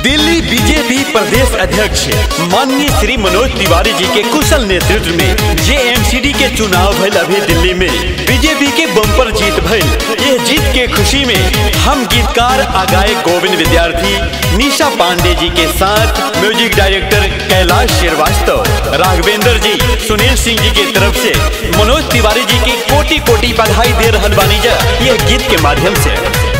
Delhi BJP प्रदेश अध्यक्ष माननीय श्री मनोज तिवारी जी के कुशल नेतृत्व में जेएमसीडी के चुनाव भइल अभी दिल्ली में बीजेपी के बम्पर जीत भइल यह जीत के खुशी में हम गीतकार आ गायक गोविंद विद्यार्थी निशा पांडे जी के साथ म्यूजिक डायरेक्टर कैलाश श्रीवास्तव राघवेंद्र जी सुनील सिंह जी की तरफ से मनोज तिवारी जी की कोटि कोटि बधाई दे रहल बानी जा यह गीत के माध्यम से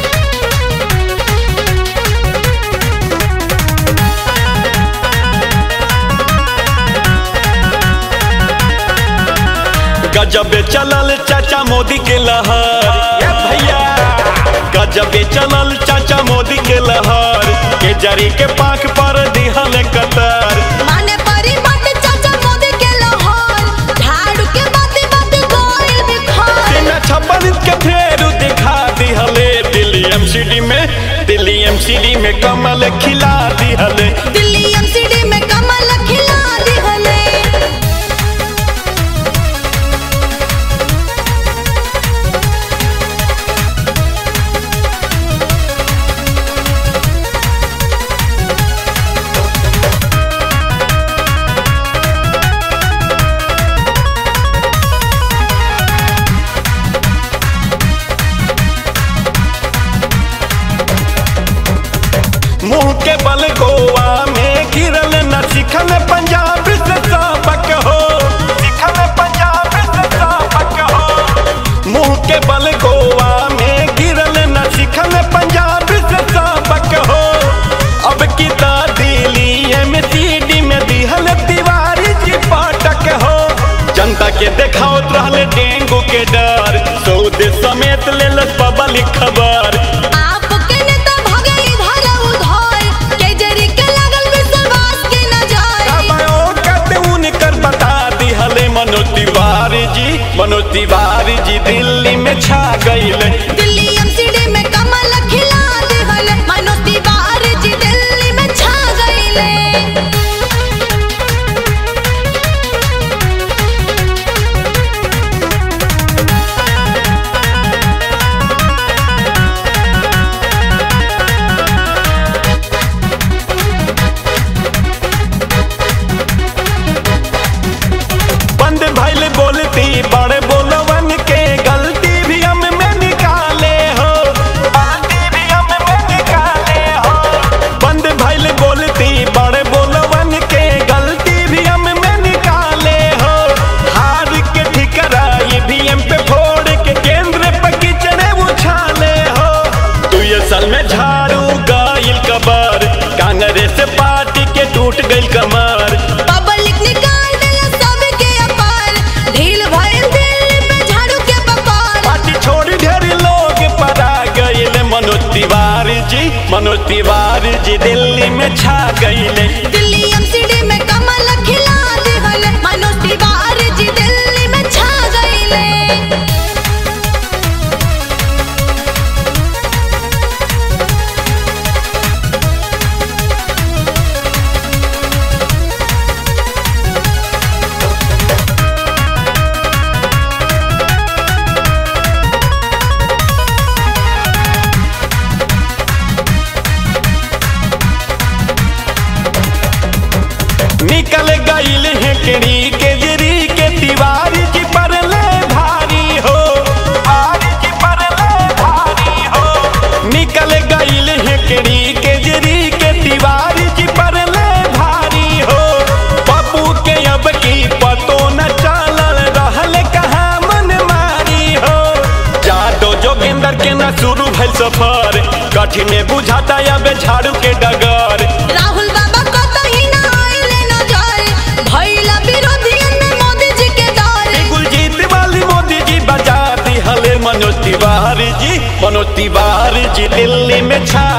गजबे चलल चाचा मोदी के लहर ए भैया गजबे चलल चाचा मोदी के लहर के जरी के पाख पर दिहल कतर माने परी मत चाचा मोदी के लोहर झाड़ू के बाती बाती गोइल बिखर बिना छप्पन के फेर दिखा दिहले दिल्ली एमसीडी में दिल्ली एमसीडी में कमल खिला दिहले दिल्ली एमसीडी में कमल खिला दिहले मुंह के बल गोवा में गिरल न सिखल पंजाब से सबक हो सिखल पंजाब से सबक हो मुंह के बल गोवा में गिरल न सिखल पंजाब से सबक हो अब की दिल्ली एमसीडी में दिहल तिवारी जी पाटक हो जनता के देखावत रहले डेंगू के डर सऊदे समेत लेल पब्लिक खबर आपके नेता भागे इधर उधर केजरी के लगल विश्वास के नजर उनकर बता दिहले मनोज तिवारी जी मनोज तिवारी जी दिल्ली में छा गईले दिल्ली एमसीडी में कमल खिला दिहले मनोज तिवारी जी दिल्ली में छा गईले बंद भइल बोलती बड़े बोलवन के गलती भी हम में निकाले हो गलती भी हम में निकाले हो बंद भइल बोलती बड़े बोलवन के गलती भी हम में निकाले हो हार के ठिकरा ईवीएम पे फोड़ के केंद्र पे किचड़े उछाले हो तू ये साल में झाड़ू गाइल कबर कांग्रेस पार्टी के टूट गइल कमर पब्लिक निकाल देला सबके अपार ढील भइल दिल्ली में झाड़ू के बपार पार्टी छोड़ी ढेर लोग परा गईले मनोज तिवारी जी मनोज तिवारी जी दिल्ली में छा गईले दिल्ली एमसीडी में कमल खिला दिहले मनोज तिवारी जी दिल्ली में छा गईले निकल गईल है केरी के जरी के तिवारी जी पर ले भारी हो तिवारी जी पर ले भारी हो निकल गईल है केरी के जरी के तिवारी जी पर ले भारी हो पप्पू के अब की पतो न चलल रहल कहाँ मन मारी हो जादो जोगिंदर के न शुरू भइल सफर कठिन बुझाता अब झाड़ू के डगर राहुल बाबा कतही ना आइले नजर भइला विरोधियन में मोदी जी के डर गुलजीत वाली मोदी जी बजा दी हले मनोज तिवारी जी मनोज तिवारी जी दिल्ली में छा